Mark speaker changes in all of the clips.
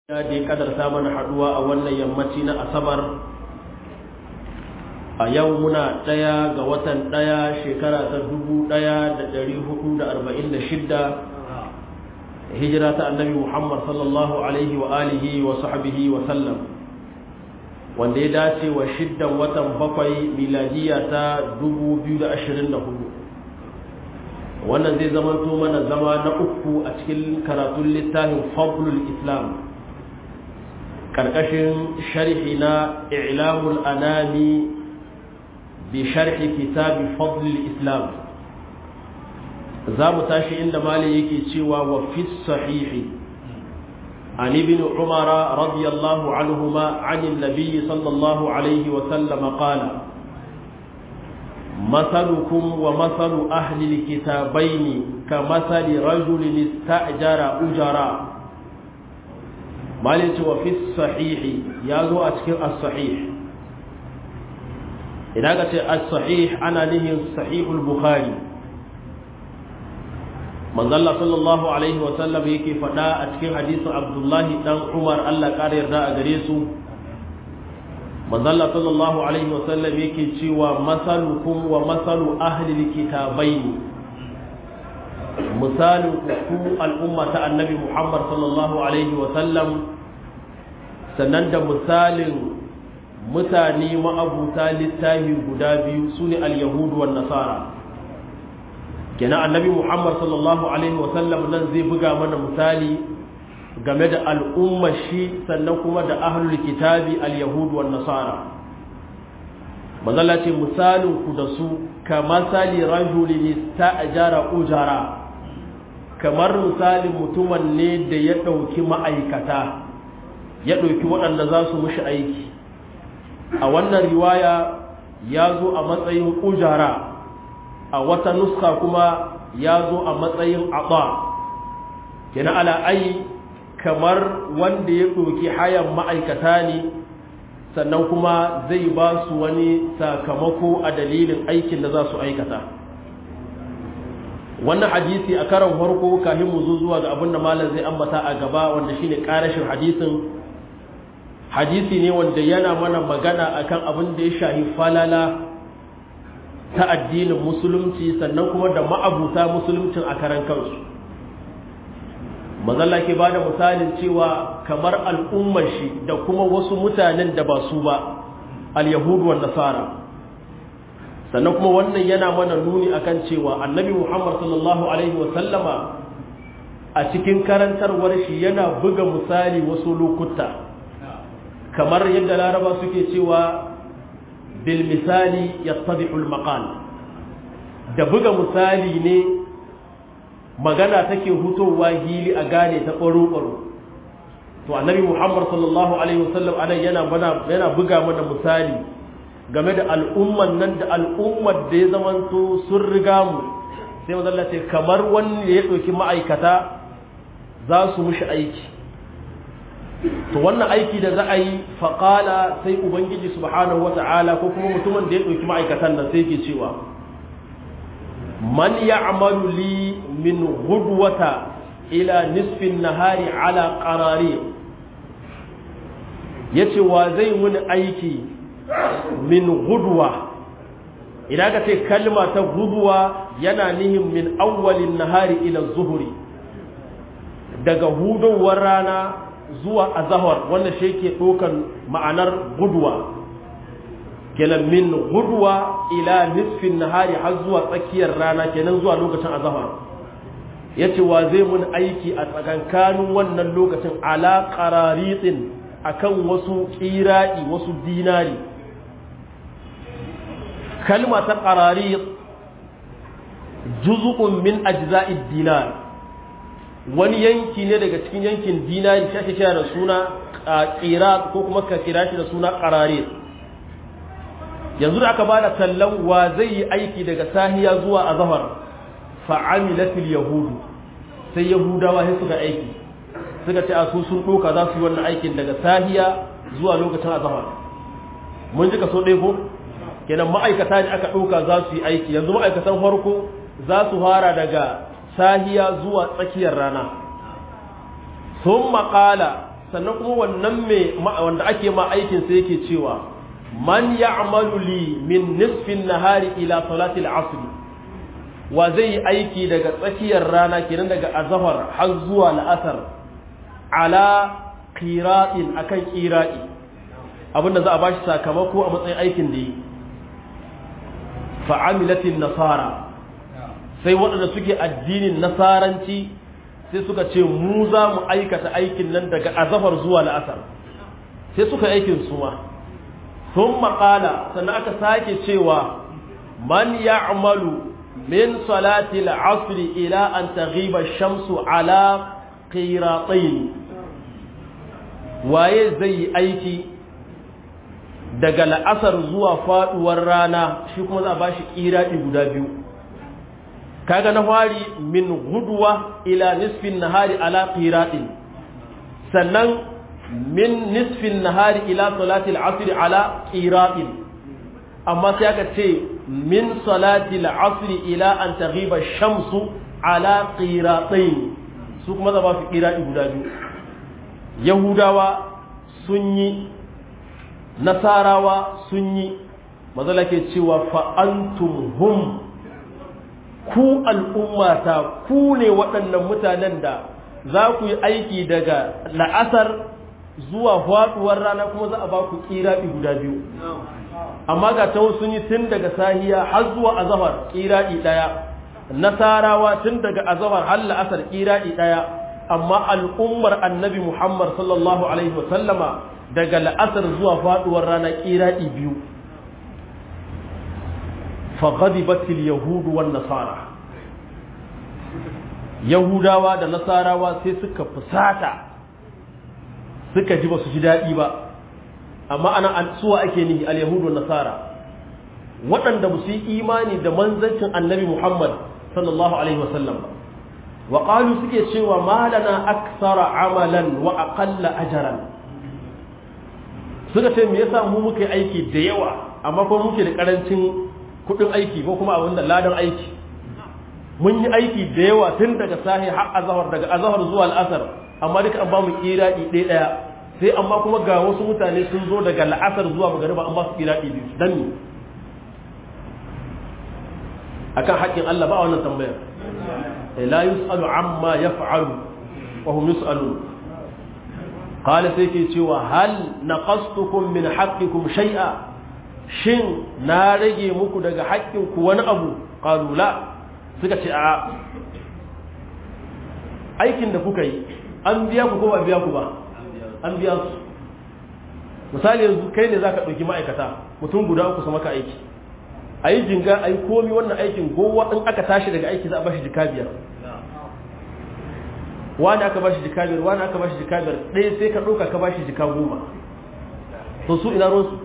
Speaker 1: ya da ya kadarta mana haduwa a wannan yammaci na asabar a yau muna ɗaya ga watan ɗaya shekara ta dubu ɗaya da ɗari hudu da arba'in da shidda hijira ta annabi muhammad sallallahu alaihi wa alihi wa sahbihi wa sallam wanda ya dace wa shiddan watan bakwai miladiya ta dubu biyu da ashirin da hudu wannan zai zamanto mana zama na uku a cikin karatun littafin fadlul islam karkashin sharhi na i'lamul anami bi sharhi kitabi fadlul islam za mu tashi inda mali yake cewa wa fi sahihi عن ابن عمر رضي الله عنهما عن النبي صلى الله عليه وسلم قال مثلكم ومثل أهل الكتابين كمثل رجل استأجر أجرا مالك وفي الصحيح يازو أتكر الصحيح إذا قلت الصحيح أنا له صحيح البخاري من ظل صلى الله عليه وسلم يكي فدا أتكر حديث عبد الله بن عمر الله قال يرضى أدريسه manzalla sallallahu alaihi wasallam yake cewa masalukum wa masalu ahlil kitabaini misalin ku al'umma ta annabi muhammad sallallahu alaihi wasallam sannan da misalin mutane ma'abuta littafi guda biyu su ne al-yahudu wa nasara kenan annabi muhammad sallallahu alaihi wasallam nan zai buga mana misali game da al'ummar shi sannan kuma da ahlul kitabi al-yahudu wan nasara mazalla ce misalin ku da su ka masali rajulin ista'jara ujara kamar misalin mutumin ne da ya ɗauki ma'aikata ya ɗauki waɗanda za su mushi aiki a wannan riwaya ya zo a matsayin ujara a wata nuska kuma ya zo a matsayin aɓa kina ala ai kamar wanda ya ɗauki hayan ma'aikata ne sannan kuma zai ba su wani sakamako a dalilin aikin da za su aikata wannan hadisi a karan farko kafin mu zo zuwa ga abin da malam zai ambata a gaba wanda shine karashin hadisin hadisi ne wanda yana mana magana akan abin da ya shahi falala ta addinin musulunci sannan kuma da ma'abuta musuluncin a karan kansu mazalla ke ba da misalin cewa kamar al'ummar shi da kuma wasu mutanen da ba su ba al-yahudu wa nasara sannan kuma wannan yana mana nuni akan cewa annabi muhammad sallallahu alaihi wa sallama a cikin karantarwar shi yana buga misali wasu lokuta kamar yadda laraba suke cewa bil misali yattadihul maqal da buga misali ne magana take hutowa hili a gane ta ɓaro-ɓaro to annabi muhammad sallallahu alaihi wasallam anan yana yana buga mana misali game da al'umman nan da al'ummar da ya zamanto sun riga mu sai mazalla ce kamar wani ya ɗauki ma'aikata za su mushi aiki to wannan aiki da za a yi faƙala sai ubangiji subhanahu wata'ala ko kuma mutumin da ya ɗauki ma'aikatan nan sai ke cewa man ya'malu li min ghudwata ila nisfin nahari ala qarari yace wa zai muni aiki min ghudwa idan ka ce kalma ta ghudwa yana nihin min awwalin nahari ila zuhuri daga hudowar rana zuwa azahar wannan shi ke ɗaukan ma'anar gudwa kenan min gudwa ila nisfin nahari har zuwa tsakiyar rana kenan zuwa lokacin azahar yace wa zai mun aiki a tsakankanin wannan lokacin ala qararitin akan wasu qiradi wasu dinari kalma ta qararit juz'un min ajza'id dinar wani yanki ne daga cikin yankin dinari shi ake kira da suna qirat ko kuma ka kira shi da suna qararit yanzu da aka bada tallan wa zai yi aiki daga sahiya zuwa azhar fa'amilatil yahudu sai yahudawa sai suka aiki suka ce a su sun doka za su yi wannan aikin daga sahiya zuwa lokacin azhar mun ji kaso ɗaya ko kenan ma'aikata ne aka ɗauka za su yi aiki yanzu ma'aikatan farko za su fara daga sahiya zuwa tsakiyar rana sun maƙala sannan kuma wannan mai wanda ake ma aikin sai yake cewa man ya'malu li min nisfin nahari ila salati al-asr wa zai yi aiki daga tsakiyar rana kenan daga azhar har zuwa la'asar ala qira'in akan qira'i abinda za a bashi sakamako a matsayin aikin da yi fa'amilatin nasara sai waɗanda suke addinin nasaranci sai suka ce mu za mu aikata aikin nan daga azafar zuwa la'asar sai suka aikin su ma sun maƙala sannan aka sake cewa man ya'malu min salati al'asri ila an taghiba shamsu ala qiratayn waye zai yi aiki daga la'asar zuwa faduwar rana shi kuma za a bashi kiradi guda biyu kaga na fari min gudwa ila nisfin nahari ala qiradin sannan min nisfin nahari ila salati al-asr ala qiradin amma sai aka ce min salati al-asr ila an taghiba shamsu ala qiradain su kuma za ba su qiradi guda biyu yahudawa sun yi nasarawa sun yi mazala ke cewa fa'antum hum ku al'ummata ku ne waɗannan mutanen da za ku yi aiki daga la'asar zuwa faɗuwar rana kuma za a ba ku ƙiraɗi guda biyu amma ga ta sun yi tun daga sahiya har zuwa azahar ƙiraɗi ɗaya nasarawa tun daga azahar har la'asar ƙiraɗi ɗaya amma al'ummar annabi muhammad sallallahu alaihi wasallama daga la'asar zuwa faduwar rana kiraɗi biyu faghadibatil yahudu wan nasara yahudawa da nasarawa sai suka fusata suka ji ba su ji daɗi ba amma ana an suwa ake nihi al yahudu wan nasara waɗanda ba su yi imani da manzancin annabi muhammad sallallahu alaihi wasallam ba wa qalu suke cewa malana aksara amalan wa aqalla ajran suka ce me yasa mu muke aiki da yawa amma kuma muke da karancin kudin aiki ko kuma abin da ladan aiki mun yi aiki da yawa tun daga sahi har azhar daga azhar zuwa al'asar amma duka an ba mu kiradi ɗaya ɗaya sai amma kuma ga wasu mutane sun zo daga la'asar zuwa magariba an ba su kiradi biyu dan ne akan haƙƙin Allah ba wannan tambayar la yus'alu amma yaf'alu wa hum yus'alun qala sai ke cewa hal naqastukum min haqqikum shay'a shin na rage muku daga haƙƙinku wani abu qalu la suka ce a aikin da kuka yi an biya ku ko ba biya ku ba an biya su misali yanzu kai ne zaka ɗauki ma'aikata mutum guda uku su maka aiki a yi jinga a yi komi wannan aikin gowa in aka tashi daga aiki za a bashi jika biyar wani aka bashi jika biyar wani aka bashi jika biyar ɗaya sai ka ɗauka ka bashi jika goma to su ina ruwansu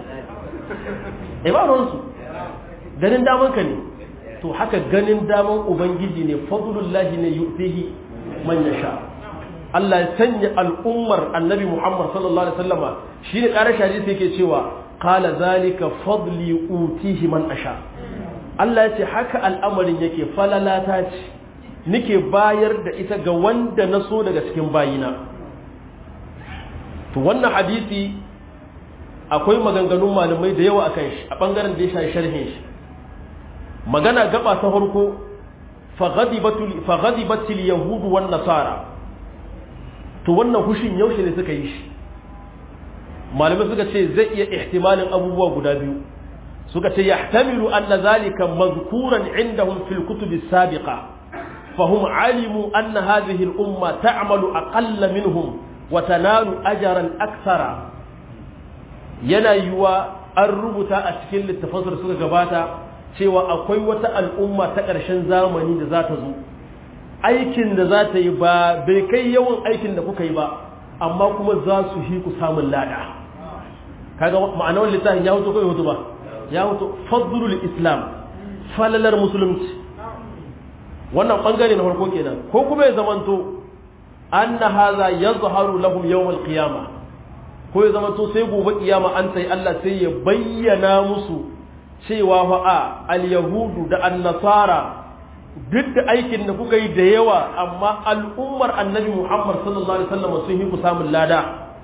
Speaker 1: e ba ruwansu ganin daman ka ne to haka ganin daman ubangiji ne fadlullahi ne yu'tihi man yasha Allah ya sanya al'ummar annabi Muhammad sallallahu alaihi wasallama shine ƙarar hadisi yake cewa qala zalika fadli utihi man asha Allah ya ce haka al'amarin yake falalata ce nike bayar da ita ga wanda na so daga cikin bayina to wannan hadisi akwai maganganun malamai da yawa akan shi a bangaren da ya shafi sharhin shi magana gaba ta farko faghadibatul yahudu wan nasara to wannan hushin yaushe ne suka yi shi malamai suka ce zai iya ihtimalin abubuwa guda biyu suka ce yahtamilu anna zalika mazkuran indahum fil kutubi sabiqa fahum alimu anna hadhihi al umma ta'malu aqalla minhum wa tanalu ajran akthara yana yiwa an rubuta a cikin littafansu da suka gabata cewa akwai wata al'umma ta ƙarshen zamani da za ta zo aikin da za ta yi ba bai kai yawan aikin da kuka yi ba amma kuma za su hi ku samun lada kaga ma'anar littafin ya hutu ko hutu ba ya hutu fadlul islam falalar musulunci wannan bangare na farko kenan ko kuma ya zamanto anna hadha yazharu lahum yawm al-qiyamah ko ya zama to sai gobe kiyama an sai Allah sai ya bayyana musu cewa fa a al-yahudu da an-nasara duk da aikin da kuka yi da yawa amma al'ummar annabi Muhammad sallallahu alaihi wasallam sun yi ku samun lada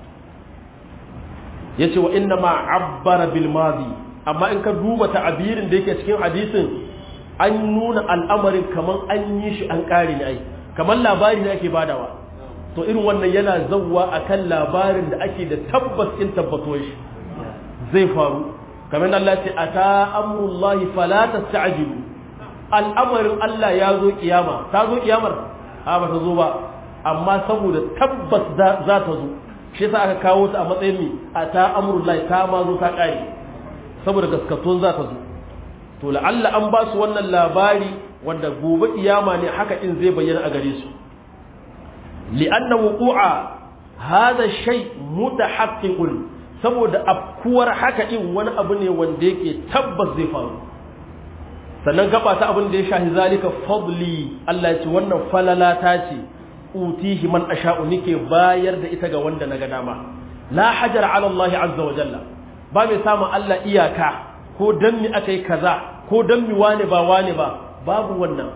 Speaker 1: yace wa inna ma abbara bil madi amma in ka duba ta'abirin da yake cikin hadisin an nuna al'amarin kaman an yi shi an kare ne ai kaman labari ne ake badawa to irin wannan yana zawwa akan labarin da ake da tabbas in tabbato shi zai faru kamar Allah ce ata amrullahi fala tasta'jilu al'amarin Allah ya zo kiyama ta zo kiyamar a ba ta zo ba amma saboda tabbas za ta zo shi yasa aka kawo ta a matsayin mi ata amrullahi ta ma zo ta kare saboda gaskatuwan za ta zo to la'alla an ba su wannan labari wanda gobe kiyama ne haka in zai bayyana a gare su li'anna wuqu'a hadha shay mutahaqqiqun saboda afkuwar haka in wani abu ne wanda yake tabbas zai faru sannan gaba ta abin da ya shahi zalika fadli Allah ya ce wannan falala ta ce utihi man asha'u nike bayar da ita ga wanda naga dama la hajar ala Allah azza wa jalla ba mai samun Allah iyaka ko dan mi akai kaza ko dan mi wane ba wane ba babu wannan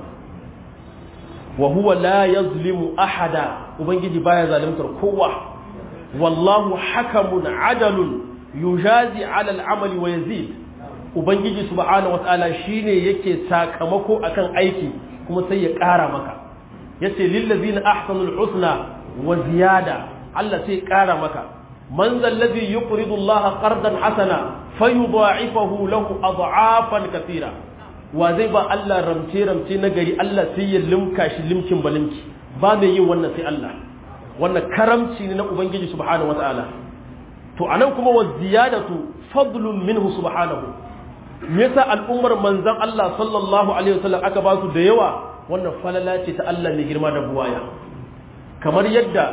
Speaker 1: wa huwa la yazlimu ahada ubangiji baya zalimtar kowa wallahu hakamun adalun yujazi ala al'amali wa yazid ubangiji subhanahu wataala shine yake sakamako akan aiki kuma sai ya ƙara maka yace lil ladzina ahsanul husna wa ziyada Allah sai ya ƙara maka man zal ladhi yuqridu Allah qardan hasana fayudha'ifahu lahu ad'afan kathira wa zai ba Allah ramce ramce na gari Allah sai ya limka shi limkin balimki ba mai yin wannan sai Allah wannan karamci ne na ubangiji subhanahu wataala to anan kuma wa ziyadatu fadlun minhu subhanahu me yasa al'ummar manzon Allah sallallahu alaihi wasallam aka ba su da yawa wannan falala ce ta Allah mai girma da buwaya kamar yadda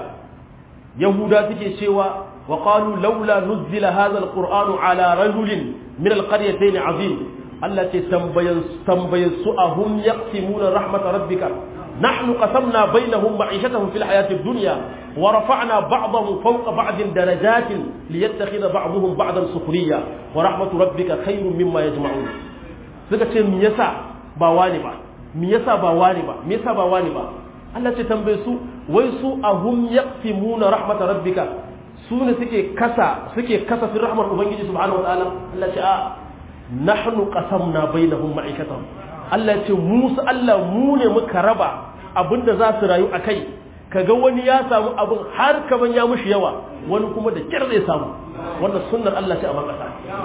Speaker 1: yahuda suke cewa wa qalu laula nuzila hadha alqur'anu ala rajulin min alqaryatayn azim Allah ce tambayan tambayan su ahum yaqsimuna rahmat rabbika نحن قسمنا بينهم معيشتهم في الحياة الدنيا ورفعنا بعضهم فوق بعض درجات ليتخذ بعضهم بعضا سخريا ورحمة ربك خير مما يجمعون suka ce me yasa ba wani ba me yasa ba wani ba me yasa ba wani ba Allah ce tambaye su wai su ahum yaqsimuna rahmat rabbika su ne suke kasa suke kasa fi rahmar ubangiji subhanahu wa ta'ala Allah ce a nahnu qasamna bainahum ma'ikatahum Allah ce musu Allah mu ne muka raba abinda za su rayu a kai kaga wani ya samu abin har kaman ya mushi yawa wani kuma da kyar zai samu wannan sunnar Allah ce a makasa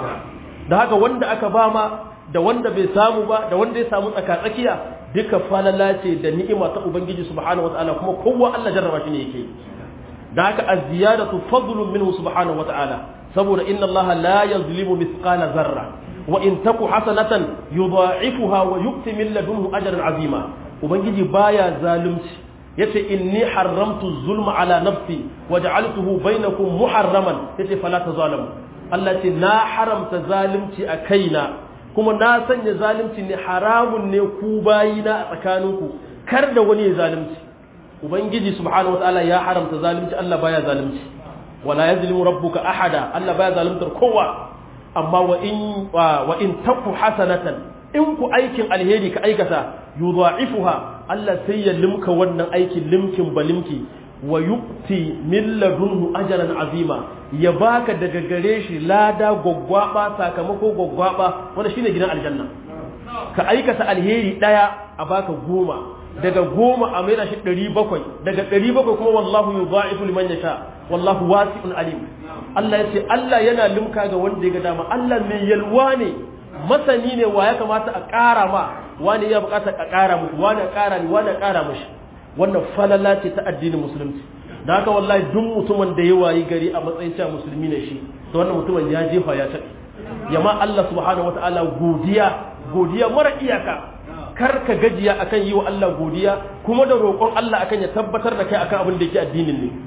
Speaker 1: da haka wanda aka ba ma da wanda bai samu ba da wanda ya samu tsaka tsakiya duka falala ce da ni'ima ta ubangiji subhanahu wataala kuma kowa Allah jarraba shi ne yake da haka az-ziyadatu fadlun minhu subhanahu wataala saboda inna Allah la yazlimu mithqala zarra wa in taku hasanatan yudha'ifuha wa yu'ti min ladunhu ajran azima ubangiji baya zalunci yace inni haramtu zulma ala nafsi wa ja'altuhu bainakum muharraman yace fala tazalamu Allah ce na haramta zalunci a kaina kuma na sanya zalunci ne haramun ne ku bayina a tsakaninku kar da wani ya zalunci ubangiji subhanahu wataala ya haramta zalunci Allah baya zalunci wala yazlimu rabbuka ahada Allah baya zaluntar kowa amma wa in wa in taku hasanatan in ku aikin alheri ka aikata yudha'ifuha Allah sai ya limka wannan aikin limkin balimki wa yu'ti min ladunhu ajran azima ya baka daga gare shi lada gwaggwaba sakamako gwaggwaba wanda shine gidan aljanna ka aikata alheri daya a baka goma daga goma a maida shi ɗari bakwai daga ɗari bakwai kuma wallahu yudha'ifu liman yasha wallahu wasi'un alim Allah ya ce Allah yana limka ga wanda ya ga dama Allah mai yalwa ne masani ne wa ya kamata a ƙara ma wani ya bukata a ƙara mushi wani a ƙara ni wani a ƙara mushi wannan falala ce ta addinin musulunci da haka wallahi duk mutumin da ya wayi gari a matsayin cewa musulmi ne shi to wannan mutumin ya jefa ya taɓi yamma Allah subhanahu wataala godiya godiya mara iyaka kar ka gajiya akan yi wa Allah godiya kuma da roƙon Allah akan ya tabbatar da kai akan abin da yake addinin ne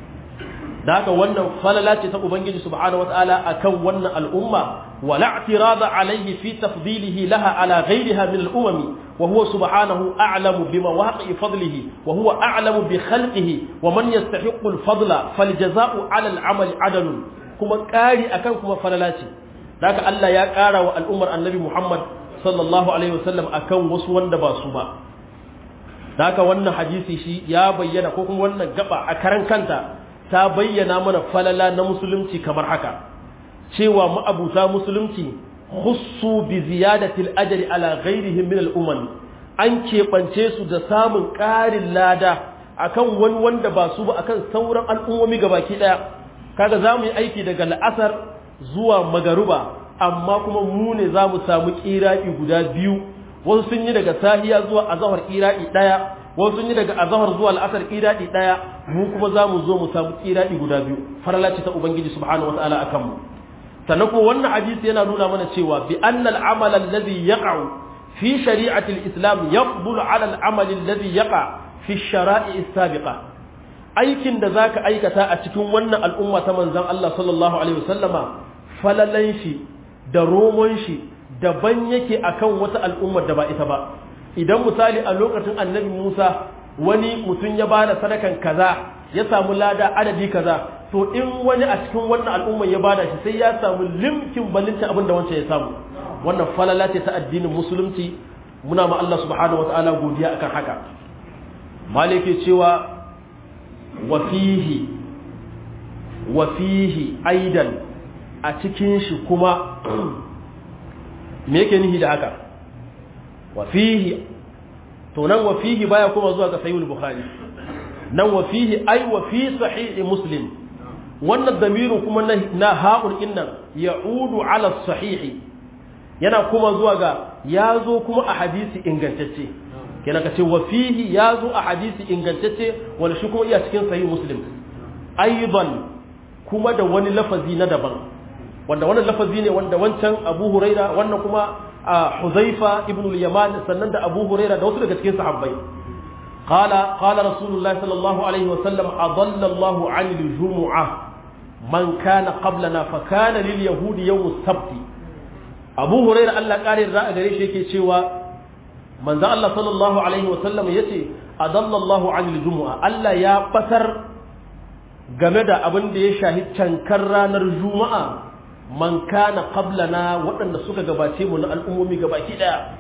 Speaker 1: da haka wannan falala ce ta ubangiji subhanahu wataala akan wannan al'umma wala i'tirada alayhi fi tafdilihi laha ala ghayriha min al-umami wa huwa subhanahu a'lamu bima waqi'i fadlihi wa huwa a'lamu bi khalqihi wa man yastahiqqu al-fadla faljaza'u 'ala al-'amali 'adalun kuma ƙari akan kuma falala ce da haka Allah ya ƙara wa al'ummar annabi Muhammad sallallahu alaihi wasallam akan wasu wanda ba su ba da haka wannan hadisi shi ya bayyana ko kuma wannan gaba a karan kanta ta bayyana mana falala na musulunci kamar haka cewa ma'abuta musulunci khussu bi ziyadati al-ajri ala ghairihim min al-umam an keɓance su da samun ƙarin lada akan wani wanda ba su ba akan sauran al'ummomi gabaki ɗaya kaga za mu yi aiki daga la'asar zuwa magaruba amma kuma mu ne za mu samu ƙira'i guda biyu wasu sun yi daga sahiya zuwa azahar ƙira'i ɗaya wasu sun yi daga azahar zuwa la'asar ƙira'i ɗaya mu kuma za mu zo mu samu ƙira'i guda biyu farala ce ta ubangiji subhanahu wata'ala akan mu sannan kuma wannan hadisi yana nuna mana cewa bi annal amal alladhi yaqa'u fi shari'ati al-islam yafdulu 'ala al-amal alladhi yaqa fi shara'i as-sabiqa aikin da zaka aikata a cikin wannan al'umma ta manzon Allah sallallahu alaihi wasallama falalan shi da romon shi daban yake akan wata al'ummar da ba ita ba idan misali a lokacin annabi Musa wani mutum ya bada sadakan kaza ya samu lada adadi kaza to in wani a cikin wannan al'ummar ya bada shi sai ya samu limkin balinta abin da wancan ya samu wannan falala ce ta addinin musulunci muna ma Allah subhanahu wataala godiya akan haka malike cewa wa fihi wa fihi aidan a cikin shi kuma me yake nihi da haka wa fihi to nan wa fihi baya kuma zuwa ga sahihul bukhari nan wa fihi ai wa fi sahih muslim wannan damirin kuma na ha'ul innan ya'udu ala sahih yana kuma zuwa ga ya zo kuma a hadisi ingantacce kenan ka ce wa fihi ya zo a hadisi ingantacce wanda shi kuma iya cikin sahih muslim aidan kuma da wani lafazi na daban wanda wannan lafazi ne wanda wancan abu huraira wannan kuma a huzaifa ibn al-yaman sannan da abu huraira da wasu daga cikin sahabbai qala qala rasulullah sallallahu alaihi wasallam adalla allah an al-jumu'ah man kana qablana fa kana lil yahudi yawm as-sabt abu huraira Allah kare da a gare shi yake cewa manzo Allah sallallahu alaihi wasallam yace adalla allah an al-jumu'ah Allah ya batar game da abin da ya shahi cankar ranar juma'a man kana qablana waɗanda suka gabace mu na al'ummomi gabaki daya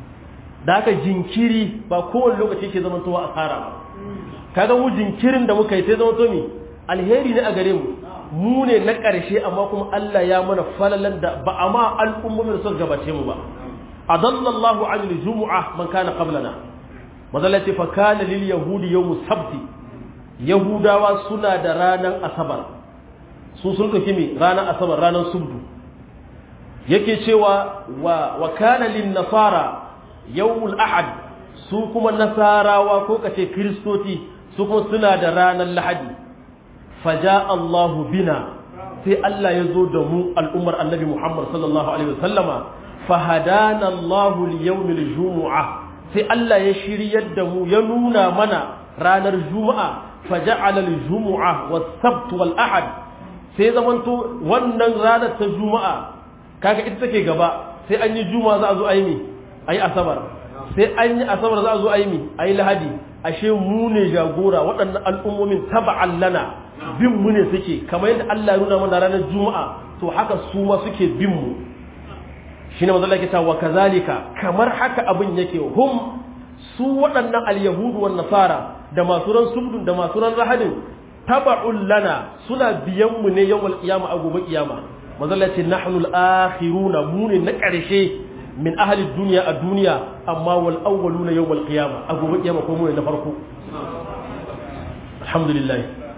Speaker 1: da haka jinkiri ba kowane lokaci ke zama towa asara ba kaga mu jinkirin da muka yi sai zama to mi alheri ne a gare mu mu ne na ƙarshe amma kuma Allah ya mana falalan da ba a ma al'ummomi da suka gabace mu ba adallallahu an jumu'a man kana qablana mazalati fa kana lil yahudi yawm sabti yahudawa suna da ranar asabar su sun ɗauki mi ranar asabar ranar subdu yake cewa wa, wa kana lin nasara yawmul ahad su kuma nasarawa ko kace kristoti su kuma suna da ranar lahadi faja Allahu bina sai Allah ya zo da mu al'ummar annabi Muhammad sallallahu alaihi wasallama fahadana Allahu liyawmil jumu'ah sai Allah ya shiryar da mu ya nuna mana ranar juma'a faja'ala al-jumu'ah was-sabt wal-ahad sai zamanto wannan ranar ta juma'a kaga ita take gaba sai an yi juma'a za a zo ayi ayi asabar sai an yi asabar za a zo ayi ayi lahadi ashe mu ne jagora waɗannan al'ummomin taba'an lana bin mu ne suke kamar yadda Allah ya nuna mana ranar juma'a to haka su ma suke bin mu shine manzo Allah ke wa kazalika kamar haka abin yake hum su waɗannan al-yahudu wan nasara da masu ran subdun da masu ran rahadin taba'un lana suna biyan mu ne yawmal qiyama a gobe kiyama manzo Allah ce nahnu al-akhiruna mu ne na ƙarshe min ahli dunya a duniya amma wal awwaluna yawmal qiyama a gobe kiyama ko mu ne na farko alhamdulillah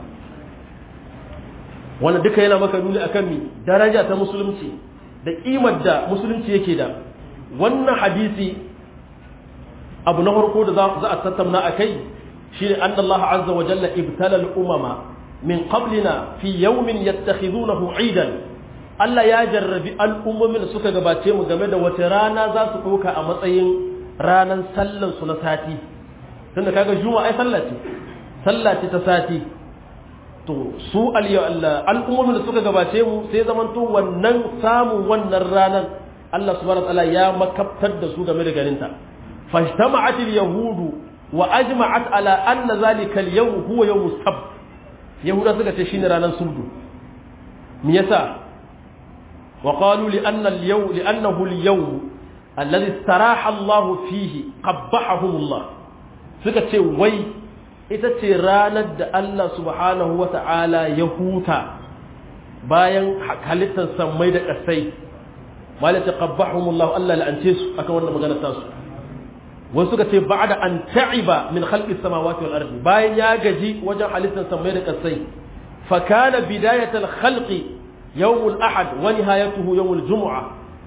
Speaker 1: wannan duka yana maka nuni akan mi daraja ta musulunci da kimar da musulunci yake da wannan hadisi abu na farko da za a tattauna akai shine anna Allah azza wa jalla ibtala al-umama min qablina fi yawmin yattakhidunahu 'idan Allah ya jarrabi al'ummomin da suka gabace mu game da wata rana za su ɗauka a matsayin ranar sallan su na sati tunda kaga juma'a ai sallah ce sallah ce ta sati to su al'ummomin da suka gabace mu sai zamanto wannan samun wannan ranar Allah subhanahu wa ta'ala ya makabtar da su game da ganinta fashtama'at al-yahudu wa ajma'at ala anna zalika al-yawm huwa yawm as-sabt yahuda suka ce shine ranar subdu me yasa wa qalu li anna al-yawm li annahu al-yawm alladhi istaraha Allah fihi qabbahahum Allah suka ce wai ita ce ranar da Allah subhanahu wa ta'ala ya huta bayan halittar sammai da ƙasai malaka qabbahumullahu Allah la'ance su akan wannan magana ta su wasu suka ce ba'da an ta'iba min khalqi samawati wal ardi bayan ya gaji wajen halittar sammai da ƙasai fa kana bidayatul khalqi yawmul ahad wa nihayatuhu yawmul jumu'a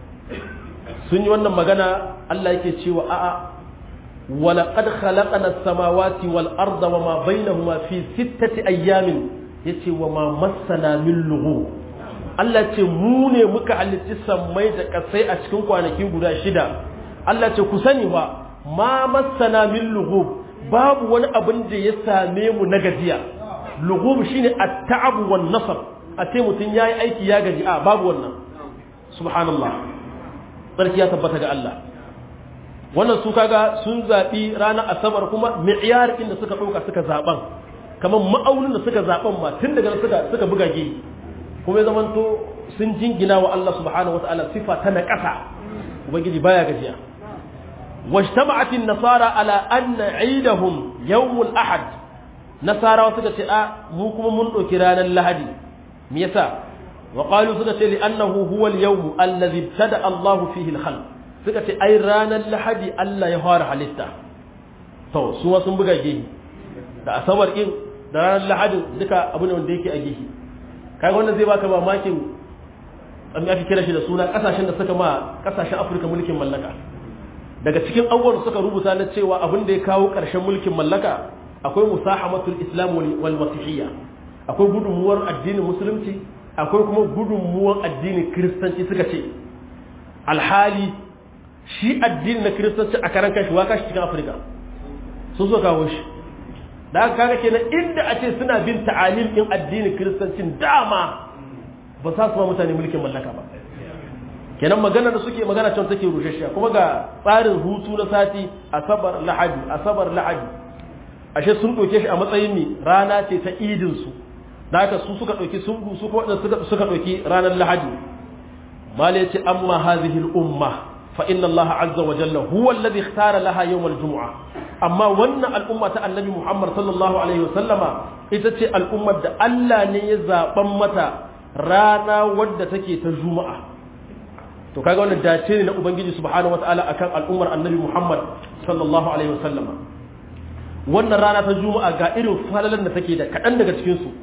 Speaker 1: sun yi wannan magana Allah yake cewa a'a ولقد خلقنا السماوات والأرض وما بينهما في ستة أيام yace wa ma masana min lugu Allah ce mu ne muka halitti sammai da kasai a cikin kwanaki guda shida Allah ce ku sani ba ma masana min lugu babu wani abin da ya same mu na gajiya lugu shine at-ta'ab wan nasab a ce mutun yayi aiki ya gaji a babu wannan subhanallah sarki ya tabbata ga Allah wannan su kaga sun zaɓi ranar asabar kuma mi'yar inda suka ɗauka suka zaɓan kamar ma'aunin da suka zaɓan ma tun daga suka suka buga ge kuma ya zamanto sun jingina wa Allah subhanahu wa ta'ala sifa ta na ƙasa ubangiji baya gajiya wajtama'at an-nasara ala anna 'idahum yawm al-ahad nasara suka ce a mu kuma mun ɗauki ranar lahadi me yasa wa qalu suka ce li annahu huwa al-yawm alladhi ibtada Allahu fihi al-khalq suka ce ai ranar lahadi Allah ya fara halitta to su sun buga gehi da asabar din da ranar lahadin duka abu ne wanda yake a gehi kai wannan zai baka mamakin an aka kira shi da suna kasashen da suka ma kasashen Afirka mulkin mallaka daga cikin abubuwan suka rubuta na cewa abin da ya kawo ƙarshen mulkin mallaka akwai musahamatul islam wal masihiyya akwai gudunmuwar addinin musulunci akwai kuma gudunmuwar addinin kiristanci suka ce alhali shi addini na kiristanci a karan kashi wa kashi cikin afirka sun so kawo shi da aka kaga kenan inda a ce suna bin ta'alim din addinin kiristancin dama ba sa su ma mutane mulkin mallaka ba kenan magana da suke magana can take rushashiya kuma ga tsarin hutu na sati asabar lahadi asabar lahadi ashe sun ɗauke shi a matsayin ne rana ce ta idin su da haka su suka ɗauki sun su kuma suka ɗauki ranar lahadi mala yace amma hadhihi al-umma فإن الله عز وجل هو الذي اختار لها يوم الجمعة أما ون الأمة النبي محمد صلى الله عليه وسلم إتتي الأمة ألا نيزا بمتا رانا ود تكي تجمعة to kaga wannan dace ne na ubangiji subhanahu wataala akan al'ummar annabi Muhammad sallallahu alaihi wasallam wannan rana ta juma'a ga irin falalan da take da kadan daga cikin su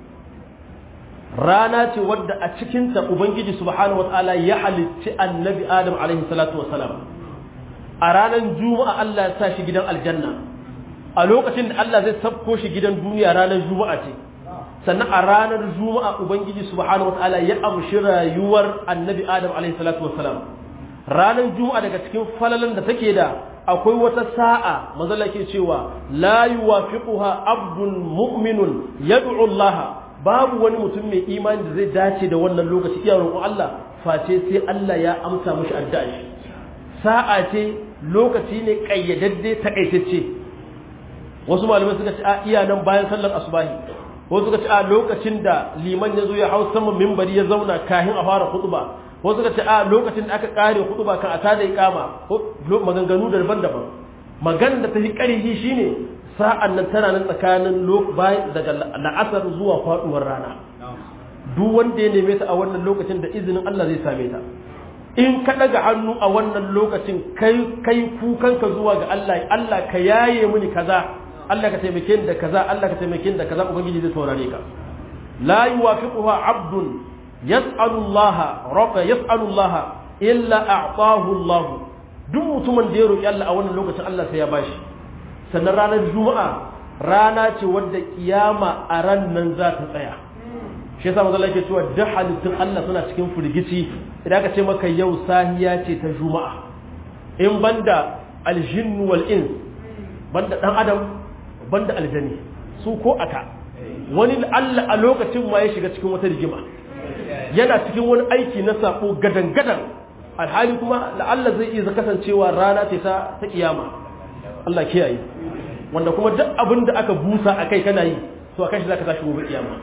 Speaker 1: rana ce wadda a cikinta ubangiji subhanahu wataala ya halicci annabi adam alaihi salatu wasalam a ranar juma'a Allah ya sa shi gidan aljanna a lokacin da Allah zai sabko shi gidan duniya ranar juma'a ce sannan a ranar juma'a ubangiji subhanahu wataala ya amshi rayuwar annabi adam alaihi salatu wasalam ranar juma'a daga cikin falalan da take da akwai wata sa'a manzala ke cewa la yuwafiquha abdun mu'minun yad'u Allah babu wani mutum mai imani da zai dace da wannan lokaci iya roƙon Allah face sai Allah ya amsa mishi addu'a shi sa'a ce lokaci ne kayyadadde takaitacce wasu malamai suka ce a iya nan bayan sallar asubahi wasu suka ce a lokacin da liman ya zo ya hau saman mimbari ya zauna kahin a fara khutba wasu suka ce a lokacin da aka kare khutba kan a tada iqama maganganu daban-daban maganar da ta fi ƙarfi shine sa'an nan tana nan tsakanin daga la'asar zuwa faɗuwar rana duk wanda ya neme ta a wannan lokacin da izinin Allah zai same ta in ka ɗaga hannu a wannan lokacin kai kai kukanka zuwa ga Allah Allah ka yaye mini kaza Allah ka taimake ni da kaza Allah ka taimake ni da kaza ubangiji zai saurare ka la yuwafiquha abdun yas'alu Allah rabba yas'alu Allah illa a'tahu Allah duk mutumin da ya roki Allah a wannan lokacin Allah sai ya bashi sannan ranar juma'a rana ce wadda kiyama a ran nan za ta tsaya shi yasa manzo yake cewa duk halittun Allah suna cikin firgici idan aka ce maka yau sahiya ce ta juma'a in banda aljinnu wal ins banda dan adam banda aljani su ko aka wani Allah a lokacin ma ya shiga cikin wata rigima yana cikin wani aiki na sako gadan gadan alhali kuma la'alla zai iya kasancewa rana ce ta ta kiyama Allah kiyaye wanda kuma duk abin da aka busa a kai kana yi to a kai shi za ka tashi gobe kiyama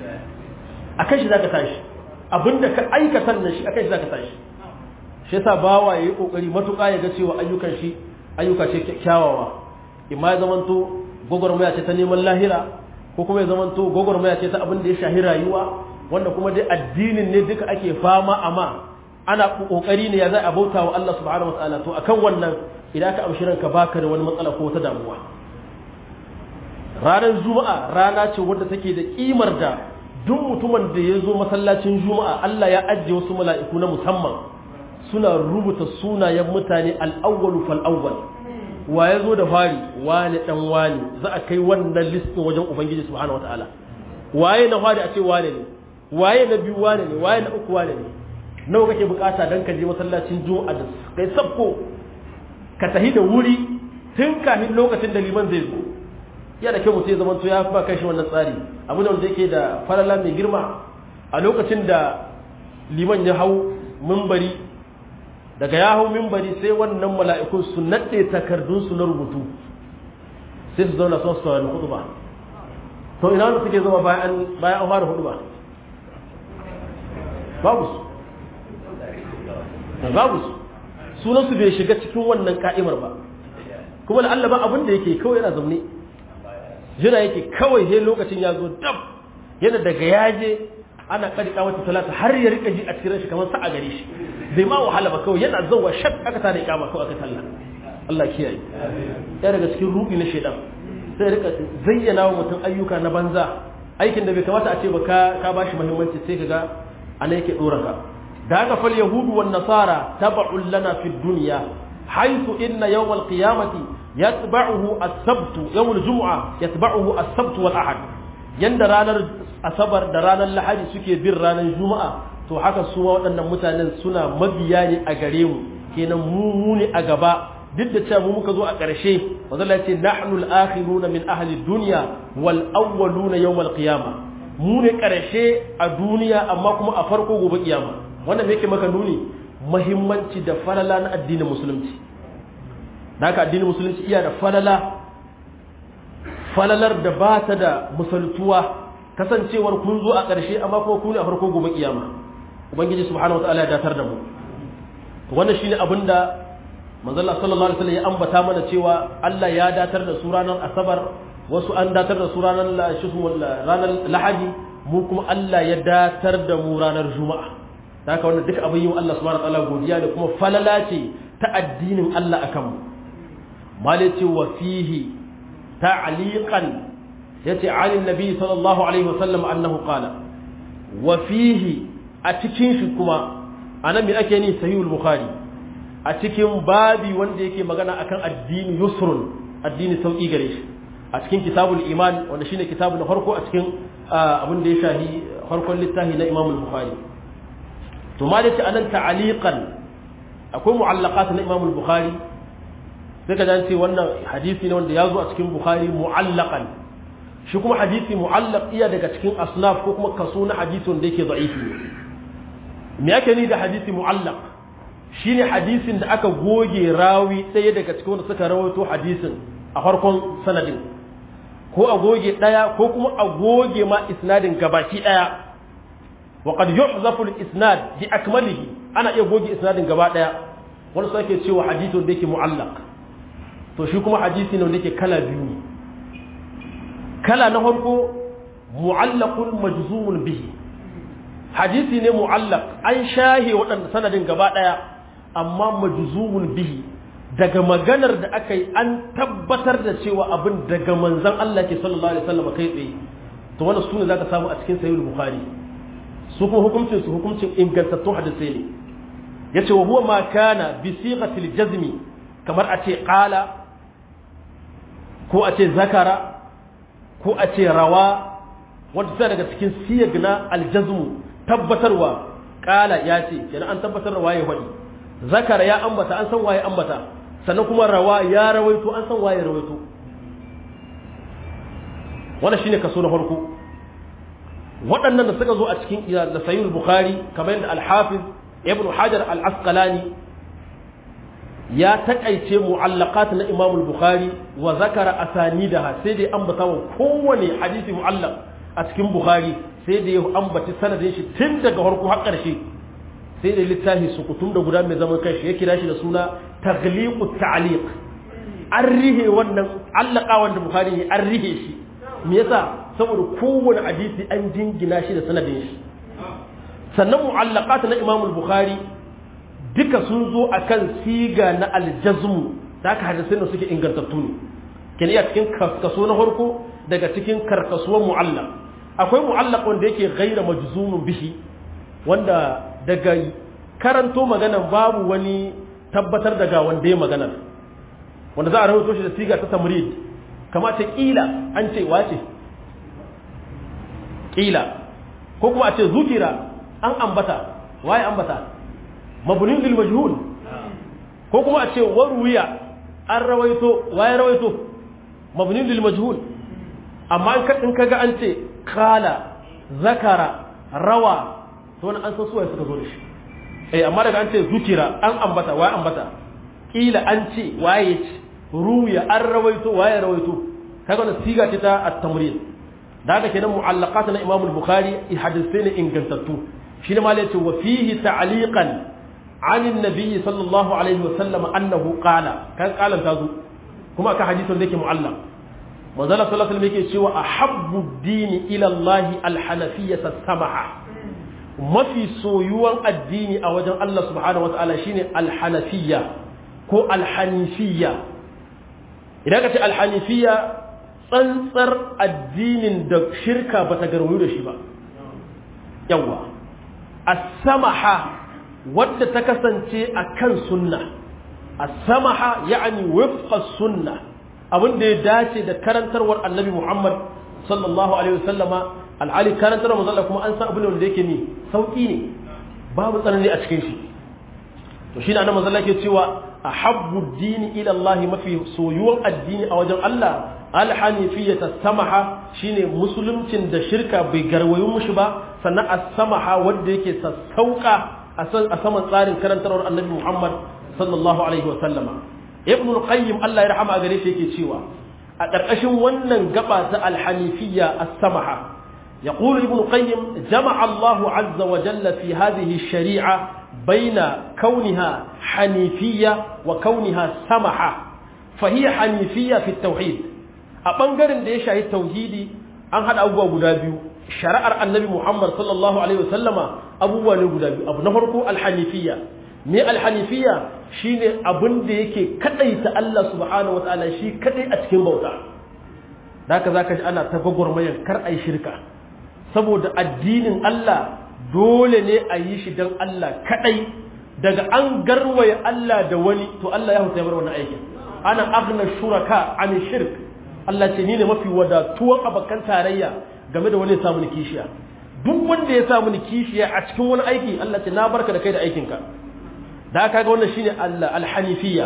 Speaker 1: a kai shi za ka tashi abin da ka aikata nan shi a kai shi za ka tashi shi yasa bawa ya yi kokari matuƙa ya ga cewa ayyukan shi ayyuka ce kyawawa imma ya zamanto gwagwarmaya ce ta neman lahira ko kuma ya zamanto gwagwarmaya ce ta abin da ya shahi rayuwa wanda kuma dai addinin ne duka ake fama amma ana kokari ne ya za a bauta wa Allah subhanahu wataala to akan wannan idan ka amshi ranka baka da wani matsala ko wata damuwa ranar juma'a rana ce wadda take da kimar da duk mutumin da ya zo masallacin juma'a Allah ya ajiye wasu mala'iku na musamman suna rubuta sunayen mutane al'awwalu fal'awwal wa ya zo da fari wani dan wani za a kai wannan listin wajen ubangiji subhanahu wataala waye na fari a ce wane ne waye na biyu wane ne waye na uku wane ne nawa kake bukata dan ka je masallacin juma'a da kai sabko ka tahi da wuri tun kafin lokacin da liman zai zo ya da kyau mutum ya zamanto ya ba kai shi wannan tsari abu da wanda yake da falala mai girma a lokacin da liman ya hau mimbari daga ya hau mimbari sai wannan mala'ikun su naɗe takardunsu na rubutu sai su zauna son su saurari hudu ba to ina wanda suke zama bayan an fara hudu ba babu su babu su sunansu bai shiga cikin wannan ka'imar ba kuma da Allah ba abin da yake kawai yana zaune jira yake kawai sai lokacin ya zo dab yana daga yaje ana kadika wata talata har ya rika ji a cikin shi kamar sa a gare shi bai ma wahala ba kawai yana zauwa shak aka tada ikama ko aka talla Allah kiyaye ya daga cikin rubi na shedan sai rika zayyana wa mutum ayyuka na banza aikin da bai kamata a ce ba ka ka bashi muhimmanci sai kaga ana yake dora ka da haka fal yahudu wan nasara tab'un lana fid dunya haythu inna yawm al qiyamati yatba'uhu as-sabt yawm al jum'a yatba'uhu as-sabt wal ahad yanda ranar asabar da ranar lahadi suke bin ranar juma'a to haka su waɗannan mutanen suna mabiya ne a gare mu kenan mu mu ne a gaba duk da cewa mu muka zo a ƙarshe wanda ya ce nahnu al-akhiruna min ahli dunya wal awwaluna yawm al-qiyamah mu ne ƙarshe a duniya amma kuma a farko gobe kiyama wannan me yake maka nuni muhimmanci da falala na addinin musulunci haka addinin musulunci iya da falala falalar da ba ta da musaltuwa kasancewar kun zo a ƙarshe amma kuma ku ne a farko gobe kiyama ubangiji subhanahu wataala ya datar da mu wannan shine abin da manzo Allah sallallahu alaihi wasallam ya ambata mana cewa Allah ya datar da su ranar asabar wasu an datar da su ranar ranar lahadi mu kuma Allah ya datar da mu ranar juma'a haka wannan duka abin yi wa Allah subhanahu wataala godiya da kuma falala ce ta addinin Allah akan mu malaci wa fihi ta'liqan yace ali nabi sallallahu alaihi wasallam annahu qala wa fihi a cikin shi kuma anan me ake ni sahihul bukhari a cikin babi wanda yake magana akan addini yusrun addini sauki gare shi a cikin kitabul iman wanda shine kitabu na farko a cikin abin da ya shahi farkon littafi na imam bukhari to ma da anan ta'aliqan akwai mu'allaqat na imam bukhari sai ka ce wannan hadisi ne wanda ya zo a cikin bukhari mu'allaqan shi kuma hadisi mu'allaq iya daga cikin asnaf ko kuma kaso na hadisi wanda yake da'ifi me yake ni da hadisi mu'allaq shine hadisin da aka goge rawi ɗaya daga cikin wanda suka rawaito hadisin a farkon sanadin ko a goge ɗaya ko kuma a goge ma isnadin gabaki ɗaya wa qad yuhzafu al-isnad bi akmalihi ana iya goge isnadin gaba ɗaya wani sake cewa hadisin da yake mu'allaq to shi kuma hadisi ne wanda yake kala biyu ne kala na farko mu'allaqun majzumun bihi hadisi ne mu'allaq an shahe waɗanda sanadin gaba ɗaya amma majzumun bihi daga maganar da aka yi an tabbatar da cewa abin daga manzon Allah ke sallallahu alaihi wasallam kai tsaye to wannan sune zaka samu a cikin sahih bukhari su kuma hukuncin su hukuncin ingantattun hadisai ne yace wa huwa ma kana bi sighatil jazmi kamar a ce qala ko a ce zakara ko a ce rawa wanda ta daga cikin siyag na aljazmu tabbatarwa qala ya ce kenan an tabbatar da waye wadi zakara ya ambata an san waye ambata sannan kuma rawa ya rawaito an san waye rawaito wannan shine kaso na farko waɗannan da suka zo a cikin da sahih bukhari kamar yadda al-hafiz ibn hajar al-asqalani ya takaice mu'allaqat na imam al-bukhari wa zakara asanidaha sai dai ambata wa kowane hadisi mu'allaq a cikin bukhari sai da ya ambaci sanadin shi tun daga farko har ƙarshe sai da littafi su kutum da guda mai zaman kanshi ya kira shi da suna tagliqu ta'liq an rihe wannan allaka wanda bukhari ne an rihe shi me yasa saboda kowane hadisi an jingina shi da sanadin shi sannan mu'allaqat na imam al-bukhari duka sun zo akan siga na aljazmu da aka hadisin da suke ingantattu ne ken iya cikin kaso na farko daga cikin karkasuwar mu'allaq akwai mu'allaq wanda yake ghaira majzumun bihi wanda daga karanto maganan babu wani tabbatar daga wanda ya maganar wanda za a rahoto shi da siga ta tamrid kama ce kila an ce wace kila ko kuma a ce zukira an ambata waye ambata mabnin lil majhul ko kuma a ce waruya an rawaito waye rawaito mabnin lil majhul amma in kaga an ce kala zakara rawa to wani an san suwaye suka zo da shi eh amma daga an ce zukira an ambata waye ambata kila an ce waye ce ruya an rawaito waye rawaito kaga wannan siga ce ta at-tamrid da haka kenan mu'allaqat na Imam al-Bukhari hadisai ne ingantattu shi ne malai ce wa fihi ta'liqan an an-nabi sallallahu alaihi wa sallam annahu qala kan qalan tazo kuma aka hadisin da yake mu'allaq manzala sallallahu alaihi yake cewa ahabbu ad-dini ila Allah al-hanafiyyah as-samaha mafi soyuwan addini a wajen Allah subhanahu wa ta'ala shine al-hanafiyya ko al-hanifiyya idan ka ce al-hanifiyya tsantsar addinin da shirka ba ta garwayo da shi ba yawa as-samaha wadda ta kasance a kan sunna as-samaha ya'ani wifqa sunna abin da ya dace da karantarwar annabi Muhammad sallallahu alaihi wasallama alhali karantarwar manzo kuma an san abin da yake ni sauki ne babu tsanani a cikin shi to shi ne annabi manzo ke cewa ahabbu dini ila Allah mafi soyuwan addini a wajen Allah alhanifiyata samaha shine musuluncin da shirka bai garwayo mushi ba sannan as-samaha wanda yake sassauka a saman tsarin karantarwar annabi Muhammad sallallahu alaihi wa sallama ibn al-qayyim Allah ya rahama gare shi yake cewa a ƙarƙashin wannan gaba ta al-hanifiyya as-samaha يقول ابن القيم جمع الله عز وجل في هذه الشريعة بين كونها حنيفية وكونها سمحة فهي حنيفية في التوحيد أبنغر دي شاهد توحيدي أن هذا أبوه قدابيو شرع النبي محمد صلى الله عليه وسلم أبوه قدابيو أبو نفرق الحنيفية me alhanifiya shine abin da yake kadaita Allah subhanahu wataala shi kadai a cikin bauta haka zaka ji ana ta gwagwarmayar kar ai shirka saboda addinin Allah dole ne a yi shi don Allah kadai daga an garwaye Allah da wani to Allah ya huta bar wannan aikin ana aghna shuraka an shirk Allah ce ni ne mafi wadatuwan abakan tarayya game da wani ya samu ni kishiya duk wanda ya samu ni kishiya a cikin wani aiki Allah ce na barka da kai da aikinka da aka ga wannan shine Allah alhanifiyya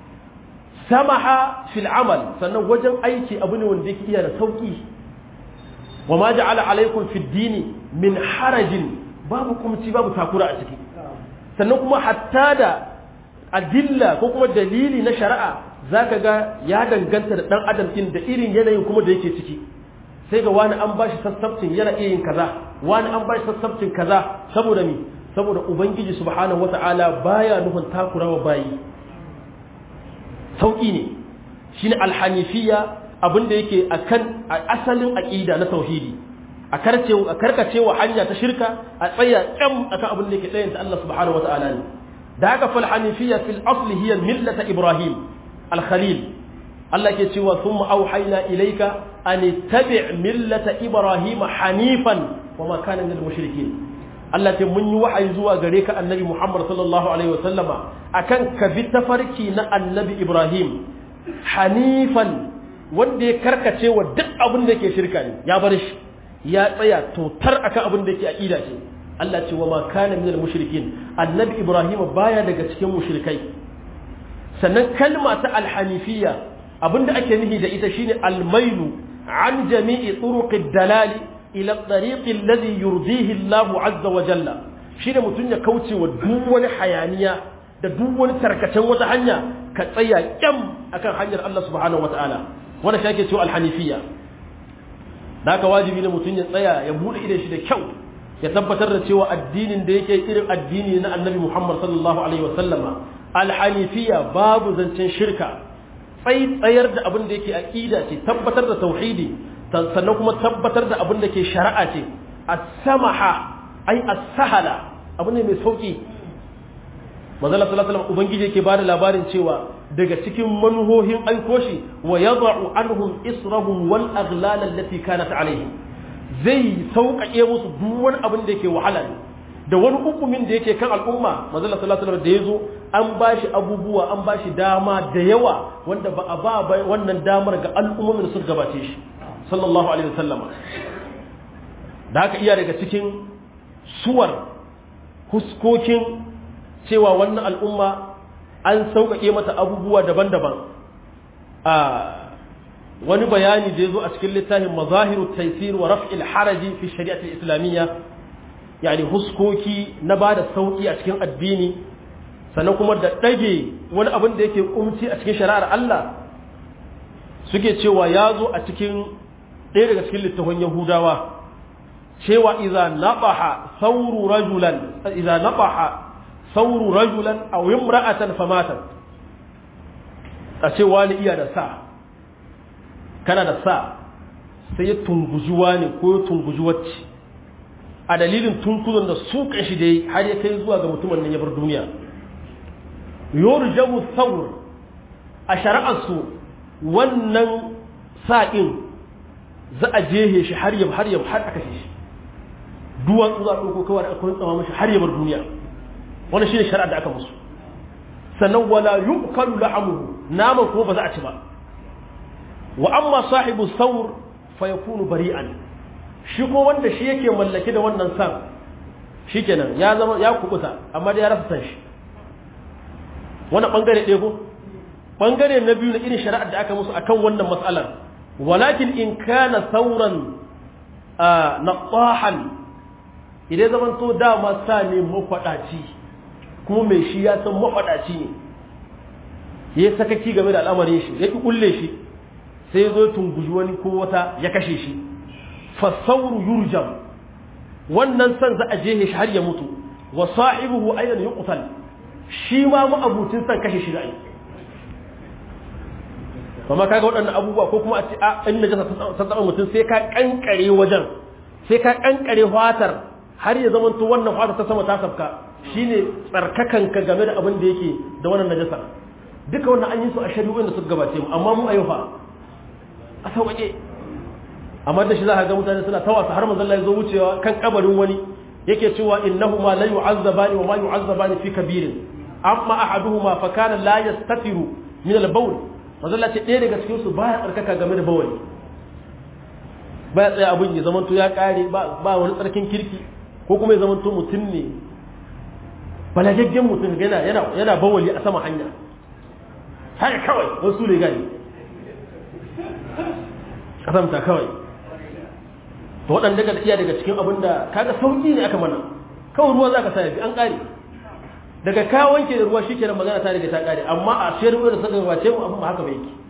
Speaker 1: samaha fil amal sannan wajen aiki abu ne wanda yake iya da sauki wa ma ja'ala alaikum fid dini min harajin babu kumci babu takura a ciki sannan kuma hatta da adilla ko kuma dalili na shari'a zaka ga ya danganta da dan adam din da irin yanayin kuma da yake ciki sai ga wani an bashi sassabcin yana iya yin kaza wani an bashi sassabcin kaza saboda mi saboda ubangiji subhanahu wata'ala baya nufin takurawa bayi sauki ne shine alhanifiyya abinda yake akan asalin aqida na tauhidi a karce a karkacewa hanya ta shirka a tsaya kyam akan abin da yake tsayanta Allah subhanahu wata'ala ne da haka fal hanifiyya fil asli hiya millata ibrahim al khalil Allah ke cewa thumma auhayna ilayka an tabi' millata ibrahim hanifan wa ma kana minal mushrikeen Allah ce mun yi wahayi zuwa gare ka annabi Muhammad sallallahu alaihi wasallama akan ka bi tafarki na annabi Ibrahim hanifan wanda ya karkace wa duk abin da yake shirka ne ya bar shi ya tsaya totar akan abin da yake aqida ce Allah ce wa ma kana minal mushrikin annabi Ibrahim baya daga cikin mushrikai sannan kalma ta alhanifiyya abinda ake nihi da ita shine almailu an jami'i turuqid dalali ila tariqi alladhi yurdihi Allahu azza wa jalla shine mutun ya kauce wa duk wani hayaniya da duk wani tarkacen wata hanya ka tsaya kyam akan hanyar Allah subhanahu wataala wanda shi ake cewa alhanifiyya da haka wajibi ne mutun ya tsaya ya bude idan shi da kyau ya tabbatar da cewa addinin da yake irin addini na Annabi Muhammad sallallahu alaihi wasallama alhanifiyya babu zancen shirka tsayar da abin da yake aqida ce tabbatar da tauhidi sannan kuma tabbatar da abin da ke shari'a ce as-samaha ai as-sahala abu ne mai sauki manzala sallallahu alaihi wasallam ubangiji yake bada labarin cewa daga cikin manhohin aiko shi wa yad'u anhum israhum wal aghlal allati kanat alaihim zai sauƙaƙe musu duk wani abin da yake wahala ne da wani hukumin da yake kan al'umma manzala sallallahu alaihi wasallam da yazo an bashi abubuwa an bashi dama da yawa wanda ba a ba wannan damar ga al'ummomin da suka gabace shi sallallahu alaihi wasallama da haka iya daga cikin suwar huskokin cewa wannan al'umma an sauƙaƙe mata abubuwa daban-daban a wani bayani da ya zo a cikin littafin mazahiru taisir wa raf'il haraji fi shari'atul islamiyya yani huskoki na ba da sauƙi a cikin addini sannan kuma da ɗage wani abin da yake kumci a cikin shari'ar Allah suke cewa ya zo a cikin ɗaya daga cikin littafin yahudawa cewa iza nabaha sauru rajulan iza nabaha sauru rajulan aw imra'atan famatan a ce wani iya da sa kana da sa sai ya tunguji wani ko ya tunguji wacce a dalilin tunkuzon da su shi dai har ya kai zuwa ga mutumin nan ya bar duniya yurjamu saur a shari'arsu wannan sa'in za a jehe shi har yab har yab har aka shi duwatsu za a ɗauko kawai da aka tsama mashi har ya bar duniya wani shi ne shari'a da aka musu sannan wala yuqalu la'amuhu naman kuma ba za a ci ba wa amma sahibu saur fa yakunu bari'an shi ko wanda shi yake mallake da wannan san shikenan ya zama ya kubuta amma da ya rasa san shi wannan bangare ɗaya ko bangare na biyu na irin shari'ar da aka musu akan wannan matsalar walakin in kana sauran naqahan idan zaman to dama sa ne mafaɗaci kuma mai shi ya san mafaɗaci ne ya yi sakaki game da al'amarin shi ya ƙi ƙulle shi sai zo tunguji wani ko wata ya kashe shi fasauru yurjam wannan san za a je shi har ya mutu wa sahibuhu aidan yuqtal shi ma ma'abucin san kashe shi da ai kuma kaga waɗannan abubuwa ko kuma a ce a in najasa ta tsaba mutum sai ka kankare wajen sai ka kankare fatar har ya zama to wannan fata ta sama ta sabka shine tsarkakanka game da abin da yake da wannan najasa duka wannan an yi su a shari'o'in da suka gabace mu amma mu ayyuka a sauƙaƙe amma da shi za ka ga mutane suna tawasa har manzon Allah ya zo wucewa kan kabarin wani yake cewa innahuma la yu'azzabani wa ma yu'azzabani fi kabirin amma ahaduhuma fa kana la yastatiru min al-bawl manzon Allah ce ɗaya daga cikin su baya tsarkaka game da bawali baya tsaya abin ya zamanto ya kare ba ba wani tsarkin kirki ko kuma ya zamanto mutum ne balagaggen mutum yana yana yana bawali a sama hanya haka kawai wasu ne gani kasamta kawai to waɗanda daga iya daga cikin abin da kaga sauƙi ne aka mana kawai ruwa za ka sa yafi an ƙare daga ka wanke da ruwa shikenan magana ta riga ta ƙare amma a sayar da suka gabace mu abin ba haka ba yake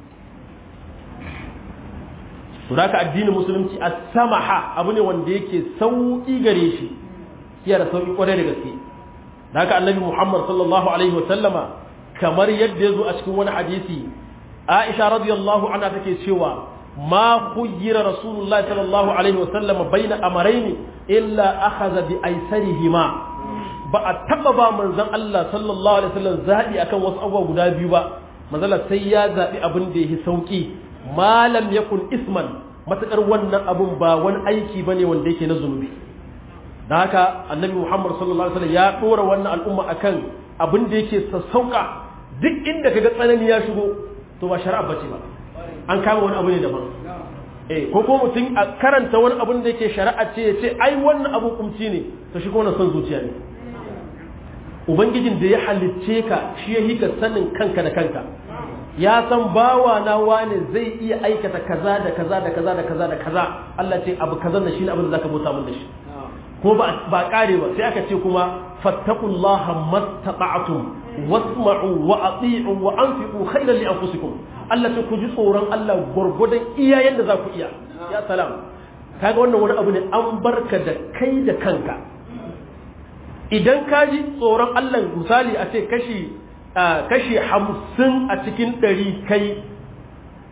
Speaker 1: to da addinin musulunci a samaha abu ne wanda yake sauƙi gare shi iya da sauƙi ƙwarai da gaske da haka annabi muhammad sallallahu alaihi wa sallama kamar yadda ya zo a cikin wani hadisi aisha radiyallahu anha take cewa ما خير رسول الله صلى الله عليه وسلم بين أمرين إلا أخذ بأيسرهما ba a taɓa ba manzon Allah sallallahu alaihi wasallam zaɓi akan wasu abubuwa guda biyu ba manzala sai ya zaɓi abin da yake sauki malam yakun isman matakar wannan abun ba wani aiki bane wanda yake na zunubi da haka annabi Muhammad sallallahu alaihi wasallam ya dora wannan al'umma akan abin da yake sassauka duk inda kaga tsanani ya shigo to ba shari'a bace ba an kama wani abu ne daban eh ko ko mutum a karanta wani abun da yake shari'a ce ya ce ai wannan abu kumci ne to shi kuma son zuciya ne ubangijin da ya halicce ka shi ya hika sanin kanka da kanka ya san bawa na wane zai iya aikata kaza da kaza da kaza da kaza da kaza Allah ce abu kaza da shi ne abin da zaka bauta mun da shi ko ba ba kare ba sai aka ce kuma fattaqullaha mastata'tum wasma'u wa ati'u wa anfiqu khayran li anfusikum Allah ce ku ji tsoron Allah gurgudan iyayen da za ku iya ya salam kaga wannan wani abu ne an barka da kai da kanka idan ka ji tsoron Allah misali a ce kashi kashi hamsin a cikin ɗari kai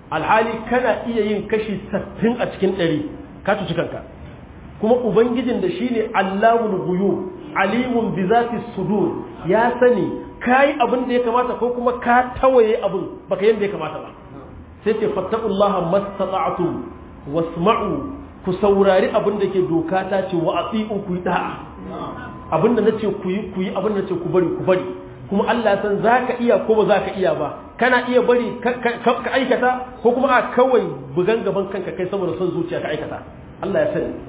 Speaker 1: alhali kana iya yin kashi 60 a cikin 100 ka cuci kanka kuma ubangijin da shine allamul ghuyub alimun bi zati sudur ya sani kai abin da ya kamata ko kuma ka tawaye abin baka yanda ya kamata ba sai ce fattaqullaha mastata'tum wasma'u ku saurari abin da ke doka ta ce wa ati'u ku yi da'a abin da nace ku yi ku yi abin da nace ku bari ku bari kuma Allah ya san zaka iya ko ba zaka iya ba kana iya bari ka aikata ko kuma a kawai bugan gaban kanka kai saboda son zuciya ka aikata Allah ya sani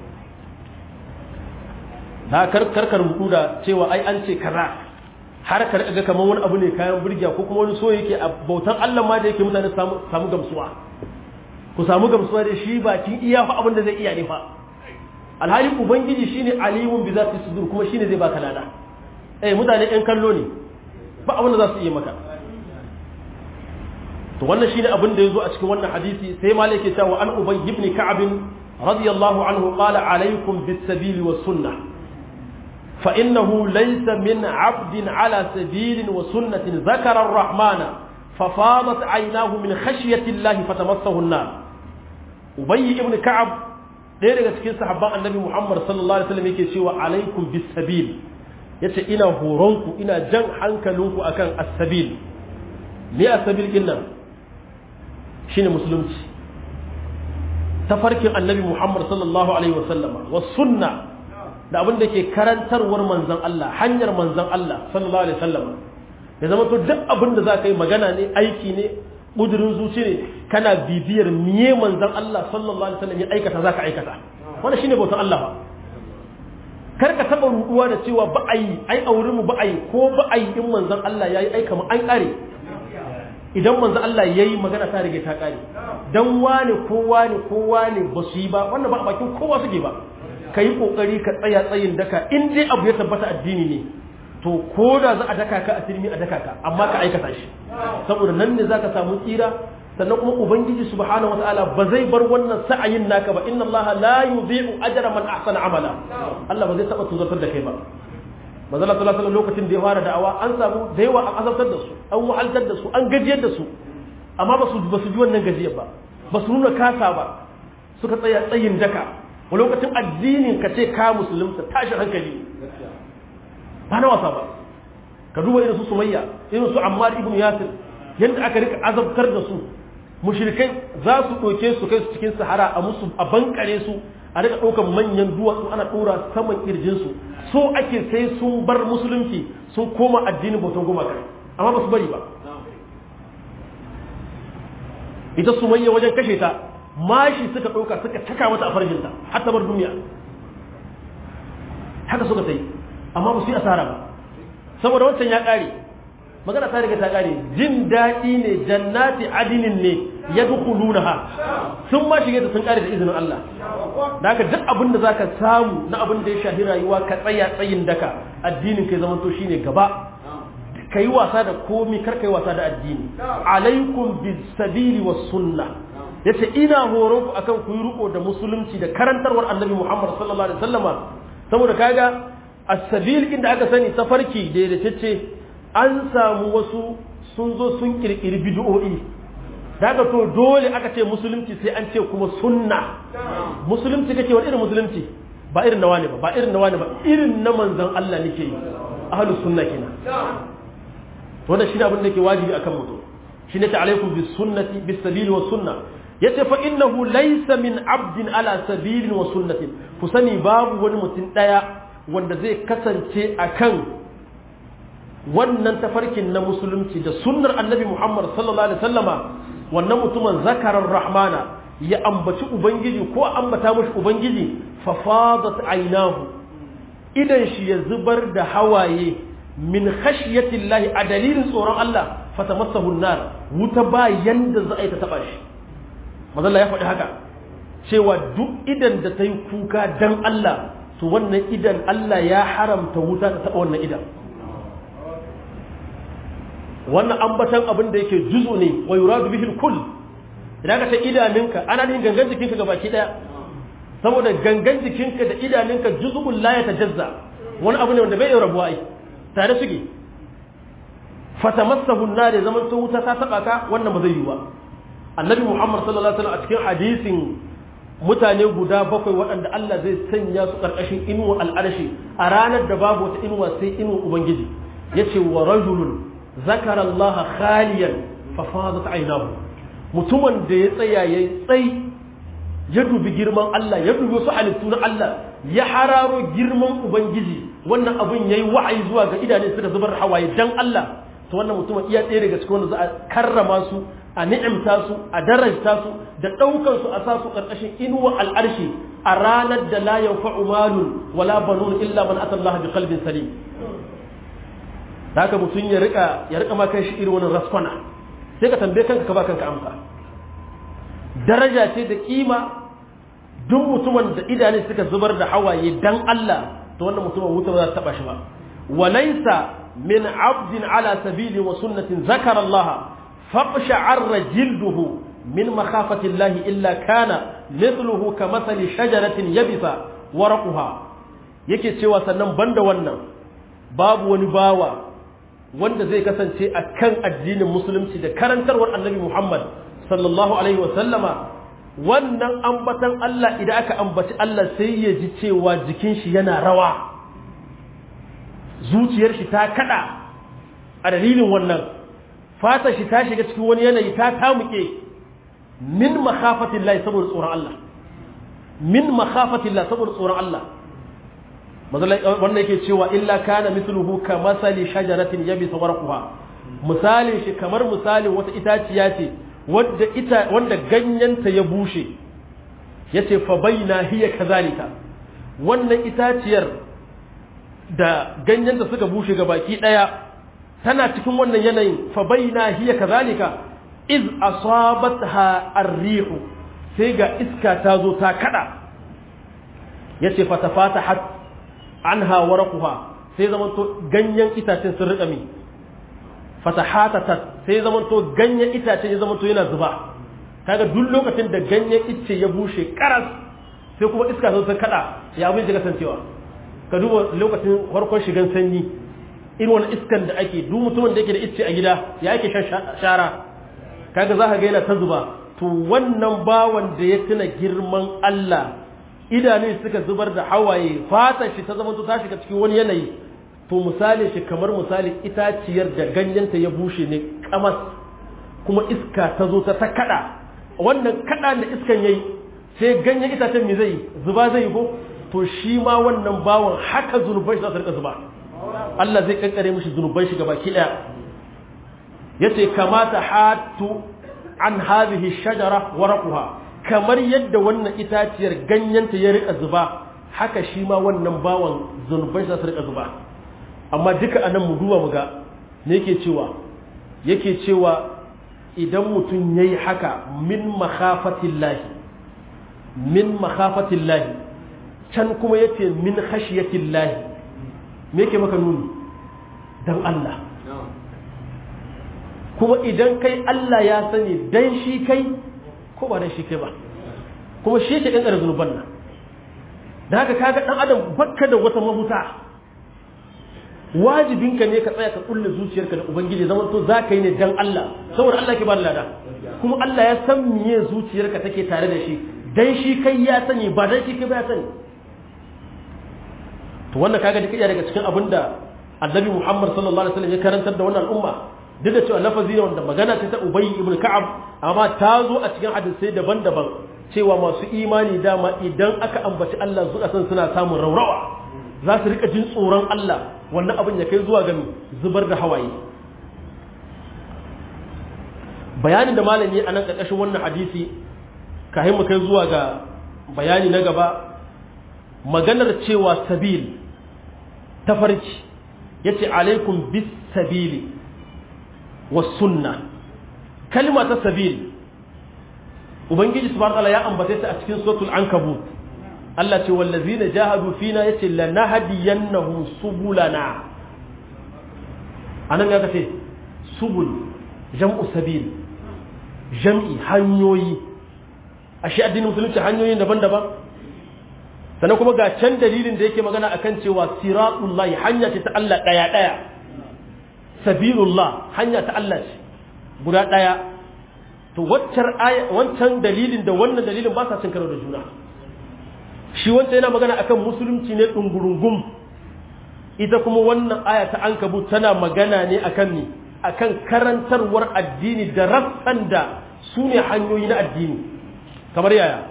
Speaker 1: na karkar mutu da cewa ai an ce kaza har ka ga kamar wani abu ne kayan burgiya ko kuma wani so yake a bautan Allah ma da yake mutane samu gamsuwa ku samu gamsuwa da shi bakin iya fa abin da zai iya ne fa alhali ubangiji shine alimun bi zati sudur kuma shine zai baka lada eh mutane ɗan kallo ne ba abin da za su iya maka to wannan shine abin da yazo a cikin wannan hadisi sai malik ya cewa an ubay ibn ka'ab radiyallahu anhu qala alaykum bis sabil was sunnah fa innahu laysa min 'abdin ala sabil wa sunnatin zakara ar-rahmana ففاضت عيناه من خشية الله فتمسه النار أبي ابن كعب ɗaya daga cikin sahabban annabi Muhammad sallallahu alaihi wasallam yake cewa alaikum bis sabil yace ina horonku ina jan hankalinku akan as-sabil me as-sabil din nan shine musulunci tafarkin annabi Muhammad sallallahu alaihi wasallam was sunna da abin da ke karantarwar manzon Allah hanyar manzon Allah sallallahu alaihi wasallam ya zama to duk abin da za ka yi magana ne aiki ne ƙudurin zuci ne kana bibiyar miye manzan Allah sallallahu alaihi wasallam ya aikata za ka aikata wannan shine bautan Allah ba kar ka taba ruduwa da cewa ba a yi ai a wurin mu ba a yi ko ba a yi in manzan Allah yayi aika mu an kare idan manzan Allah yayi magana ta rige ta kare dan wane ko wane ko wane ba su yi ba wannan ba a bakin kowa suke ba ka yi kokari ka tsaya tsayin daka in dai abu ya tabbata addini ne to ko da za a daka ka a turmi a daka ka amma ka aikata shi saboda nan ne zaka samu tsira sannan kuma ubangiji subhanahu wataala ba zai bar wannan sa'ayin naka ba inna allaha la yudhi'u ajra man ahsana amala Allah ba zai taba tuzartar da kai ba manzo Allah sallallahu alaihi lokacin da ya fara da'awa an samu da yawa an azabtar da su an wahaltar da su an gajiyar da su amma ba su ba su ji wannan gajiyar ba ba su nuna kasa ba suka tsaya tsayin daka a lokacin addinin ka ce ka musulunta tashi hankali ba na wasa ba ka duba irin su sumayya irin su ammar ibn yasir yadda aka rika azabtar da su mushrikai za su ɗauke su kai su cikin sahara a musu a bankare su a rika ɗaukar manyan duwatsu ana ɗora saman kirjin su so ake sai sun bar musulunci sun koma addinin bautan gumaka amma ba su bari ba ita sumayya wajen kashe ta mashi suka ɗauka suka taka mata a farjinta har ta bar duniya haka suka sai amma ba su yi asara ba saboda wancan ya ƙare magana ta riga ta ƙare jin daɗi ne jannati adinin ne ya dukulu ha sun ma shige ta sun ƙare da izinin Allah da haka duk abin da za ka samu na abin da ya shahi rayuwa ka tsaya tsayin daka addinin kai zama to shine gaba ka yi wasa da komi kar ka yi wasa da addini alaikum bis sabili was sunna yace ina horon ku akan ku yi riko da musulunci da karantarwar annabi Muhammad sallallahu alaihi wasallama saboda kaga as-sabil inda aka sani tafarki da da ce an samu wasu sun zo sun kirkiri bid'o'i daga to dole aka ce musulunci sai an ce kuma sunna musulunci kake wani irin musulunci ba irin nawa ne ba ba irin nawa ne ba irin na manzon Allah nake yi ahlus sunna kenan wannan shine abin da ke wajibi akan mutum shine ta alaikum bis sunnati bis sabili was sunna yace fa innahu laysa min abdin ala sabilin wa sunnatin ku sani babu wani mutum daya wanda zai kasance akan wannan tafarkin na musulunci da sunnar annabi Muhammad sallallahu alaihi wasallama wannan mutumin zakarar rahmana ya ambaci ubangiji ko ambata mashi ubangiji fa fadat aynahu idan shi ya zubar da hawaye min khashyatillahi a dalilin tsoron Allah fatamassahu nar wuta ba yanda za a yi ta taba shi mazalla ya faɗi haka cewa duk idan da ta yi kuka dan Allah to wannan idan Allah ya haramta wuta ta taɓa wannan idan wannan ambatan abin da yake juzu ne wa yuradu bihi kull idan ka ta idaninka ana yin gangan jikinka ga baki daya saboda gangan jikinka da idaninka juz'un la yatajazza wani abu ne wanda bai rabuwa ai tare suke fatamassahu an-nar zaman to wuta ta taba ka wannan ba zai yi ba annabi muhammad sallallahu alaihi wasallam a cikin hadisin mutane guda bakwai waɗanda Allah zai sanya su ƙarƙashin inuwa al'arshi a ranar da babu wata inuwa sai inuwa ubangiji yace wa rajulun zakara Allah khaliyan fa fadat aynahu mutumin da ya tsaya yayi tsai ya dubi girman Allah ya dubi wasu halittu na Allah ya hararo girman ubangiji wannan abin yayi wa'ayi zuwa ga idane suka zubar hawaye dan Allah to wannan mutumin iya ɗaya daga cikin wanda za a karrama su a ni'imta su a darajta su da ɗaukar su a sa su ƙarƙashin inuwa al'arshi a ranar da la yanfa'u malun wala banun illa man ata Allah bi qalbin salim haka mutum ya rika ya rika ma kan shi irin wannan raskwana sai ka tambaye kanka ka ba kanka amsa daraja ce da kima duk mutumin da idane suka zubar da hawaye dan Allah to wannan mutumin wuta ba za ta taba shi ba walaysa min abdin ala sabili wa sunnatin zakara Allah faqsha'arra jilduhu min makhafati Allah illa kana mithluhu kamathali shajaratin yabisa warquha yake cewa sannan banda wannan babu wani bawa wanda zai kasance a kan addinin musulunci da karantarwar annabi Muhammad sallallahu alaihi wasallama wannan ambatan Allah idan aka ambaci Allah sai ya ji cewa jikin shi yana rawa zuciyar shi ta kada a dalilin wannan fatar shi ta shiga cikin wani yanayi ta tamuke min makhafatillah saboda tsoron Allah min makhafatillah saboda tsoron Allah wannan yake cewa illa kana mithluhu ka masali shajaratin yabisa warquha misalin shi kamar misalin wata itaciya ce wanda ita wanda ganyenta ya bushe yace fa baina hiya kazalika wannan itaciyar da ganyenta suka bushe ga baki daya tana cikin wannan yanayin fa baina hiya kazalika iz asabatha ar-rihu sai ga iska ta zo ta kada yace fa tafatahat anha waraquha sai zaman to ganyen itacen sun rika mi fatahatatat sai zaman to ganyen itacen ya zaman to yana zuba kaga duk lokacin da ganyen icce ya bushe karas sai kuma iska sun kada ya abin da kasancewa ka duba lokacin farkon shigan sanyi irin wani iskan da ake duk mutumin da yake da icce a gida ya ake shan shara kaga za ka ga yana ta zuba to wannan bawan da ya tuna girman Allah idanu suka zubar da hawaye fatan shi ta zama ta shiga cikin wani yanayi to misali shi kamar misali itaciyar da ganyenta ya bushe ne kamas kuma iska ta zo ta kada wannan kada da iskan yayi sai ganyen itacen me zai zuba zai ko to shi ma wannan bawan haka zunuban shi za su rika zuba Allah zai kankare mishi zunuban shi gabaki daya yace kamata hatu an hadhihi shajara waraquha kamar yadda wannan itaciyar ganyenta ya rika zuba haka shi ma wannan bawan zunuban shi za su rika zuba amma duka anan mu duba mu ga me yake cewa yake cewa idan mutum yayi haka min makhafatillahi min makhafatillahi can kuma yace min khashiyatillahi me yake maka nuni dan Allah kuma idan kai Allah ya sani dan shi kai ko ba dan shi kai ba kuma shi yake kankare zunuban nan da haka kaga dan adam bakka da wata mahuta wajibinka ne ka tsaya ka kulle zuciyarka da ubangiji zaman to za ka yi ne dan Allah saboda Allah ke ba da lada kuma Allah ya san miye zuciyarka take tare da shi dan shi kai ya sani ba dan shi kai ba ya sani to wannan kaga duk daga cikin abin da annabi Muhammad sallallahu alaihi wasallam ya karantar da wannan al'umma duk da cewa lafazi ne wanda magana ce ta Ubay ibn Ka'ab amma ta zo a cikin hadisai daban-daban cewa masu imani dama idan aka ambaci Allah zuwa san suna samun raurawa za su rika jin tsoron Allah wannan abin ya kai zuwa ga zubar da hawaye bayanin da malami a nan ƙarƙashin wannan hadisi kahin mu kai zuwa ga bayani na gaba maganar cewa sabil tafarki yace alaikum bis sabili was sunna kalma ta sabil ubangiji subhanahu wa ta'ala ya ambace ta a cikin suratul ankabut Allah ce wallazina jahadu fina yace lanahdiyannahum subulana anan ya kace subul jam'u sabil jam'i hanyoyi ashe addinin musulunci hanyoyin daban-daban sannan kuma ga can dalilin da yake magana akan cewa siratullahi hanya ce ta Allah daya daya sabilullah hanya ta Allah ce guda daya to wancan dalilin da wannan dalilin ba sa cin karo da juna shi wancan yana magana akan musulunci ne ɗungurungum ita kuma wannan aya ta an kabu tana magana ne akan ni akan karantarwar addini da rassan da su ne hanyoyi na addini kamar yaya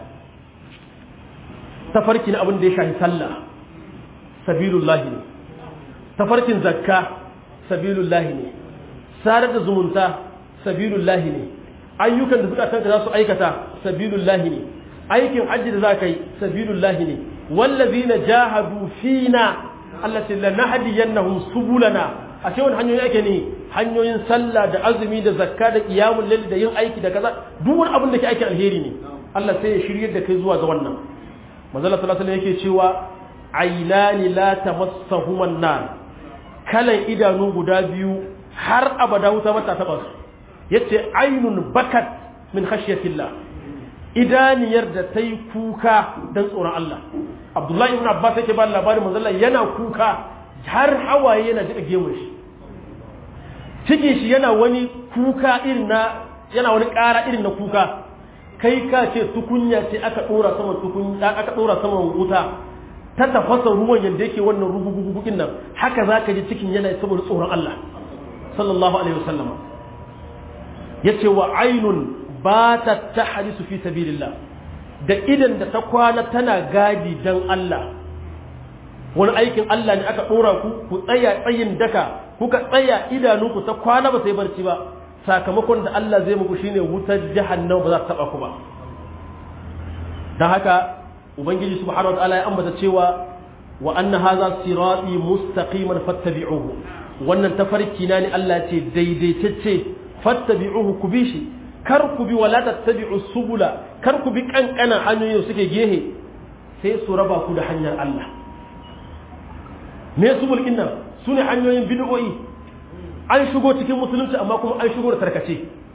Speaker 1: tafarki na abin da ya shafi sallah sabilullahi ne tafarkin zakka sabilullahi ne sadar da zumunta sabilullahi ne ayyukan da zukatanka za su aikata sabilullahi ne aikin hajji da za ka yi sabilullahi ne wallazina jahadu fina Allah ce la nahdiyannahum subulana a ce wani hanyoyi ake ne hanyoyin sallah da azumi da zakka da qiyamul layl da yin aiki da kaza duk wani abin da ke aikin alheri ne Allah sai ya shiryar da kai zuwa ga wannan manzo Allah sallallahu alaihi yake cewa aynani la tamassahuma an-nar kalan idanu guda biyu har abada wuta mata taba su yace ainun bakat min khashyatillah idaniyar da ta yi kuka don tsoron Allah abdullahi ibn abbas yake ba labarin manzala yana kuka har hawaye yana jiƙa gemun shi cikin shi yana wani kuka irin na yana wani ƙara irin na kuka kai ka ce tukunya ce aka ɗora saman tukunya aka ɗora saman wuta ta tafasa ruwan yadda yake wannan rugugugugukin nan haka za ka ji cikin yana saboda tsoron Allah sallallahu alaihi wasallam yace wa ainun ba ta ta hadisu fi sabilillah da idan da ta kwana tana gadi dan Allah wani aikin Allah ne aka ɗora ku ku tsaya tsayin daka kuka tsaya idanunku ta kwana ba sai barci ba sakamakon da Allah zai muku shine wutar jahannama ba za ta taba ku ba dan haka ubangiji subhanahu wataala ya ambata cewa wa anna hadha sirati mustaqiman fattabi'uhu wannan tafarki na ne Allah ce daidaitacce fattabi'uhu ku bi shi kar ku bi wala tattabi'u subula kar ku bi kankanan hanyoyin suke gehe sai su raba ku da hanyar Allah me subul inna sune hanyoyin bid'o'i an shigo cikin musulunci amma kuma an shigo da tarkace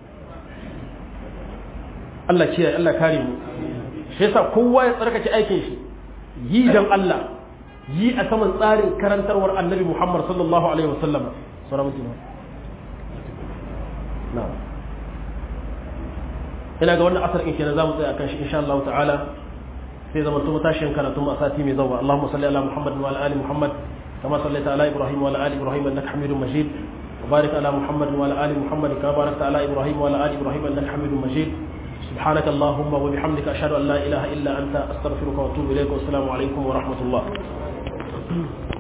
Speaker 1: Allah kiyaye Allah kare mu shi yasa kowa ya tsarkake aikin shi yi dan Allah yi a saman tsarin karantarwar Annabi Muhammad sallallahu alaihi wasallam sura mutum na'am ina ga wannan asar in kenan zamu tsaya akan shi insha Allah ta'ala sai zama to tashin karatu mu a sati mai zawa Allahumma salli ala Muhammad wa ala ali Muhammad kama sallaita ala Ibrahim wa ala ali Ibrahim innaka Hamidum Majid وبارك على محمد وعلى ال محمد كما باركت على ابراهيم وعلى ال ابراهيم انك حميد مجيد سبحانك اللهم وبحمدك اشهد ان لا اله الا انت استغفرك واتوب اليك والسلام عليكم ورحمه الله